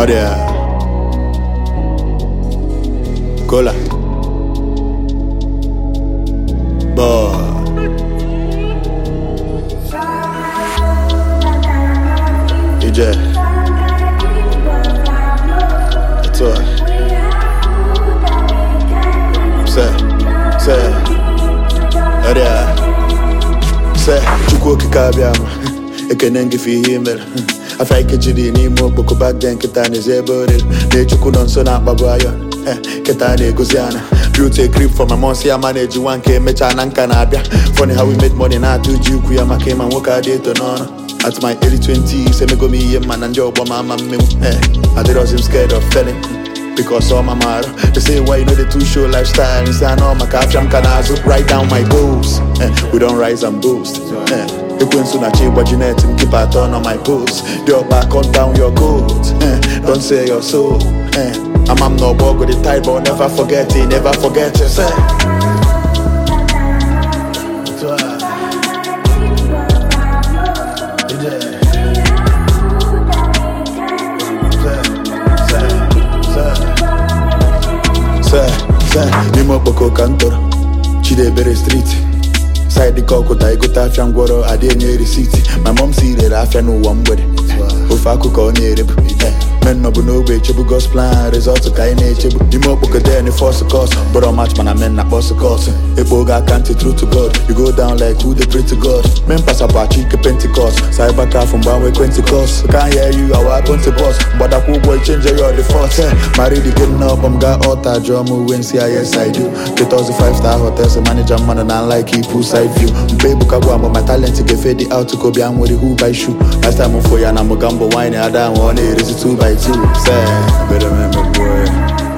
ọrịa kola bọọ ije etu a se se ọrịa se chukwu okike abịa ma ekene ngị fe ihe i mere afọ ike jiri n'ime okpoko bagde nkịta na-ezi ebe oriri na-echukwu nọ nso na-akpagbu ayọ nkịta na-egozi ana built a grip for my mom si ama na-eji nwa nke emechaa na nka na-abịa funny how we make money na-atụ uji ukwu ya maka ịma nwoke adị eto n'ọrụ at my early 20s emego m ihe mma na ndị ọgbọ ma ama mmenwu adịrọzi m scared of failing because all my mara they say why you know the two show lifestyle is an all my capture I'm can also write down my goals eh, we don't rise and boost eh, ekwensu na chi gbaji net m keep a turn on my post your back on down your goals eh, don't say your soul eh, I'm I'm no bug with the type but never forget it never forget it say se se n'ime okpoko ka m tọrọ chidebere street side ka ọkụta egote afịa ngwọrọ adị enye risiti ma mom si rere afịa n'ụwa mgbede ofe akụkọ ọ na-erebu men nọbụ n'ogbe echebu gosplan rezọtụ ka anyị na-echebu n'ime okpoko den fọs kọs gbọrọ match mana men na kpọs kọs ekpo oge aka ntị true to god you go down like who dey pray to god men pasapụ achọ ike pentikọst cyber caf mgbanwe pentikọst ka hear you awa pentikọst mgbadakwa ụgwọ ichenje ya ọdị fọs mara dị gị nnọọ m gaa ọta jụọ m uwe nsị ya yes i do ketọzi 5 star hotels manager mmadụ na like ipu side view mpe ebuka gwa m my talent ga-efe dị out ka obi a nwere who by shoe last time m fo ya na mụga mbọ wine ada ahụ ọ na-erezi 2 by 2 se bere m emegbuo ya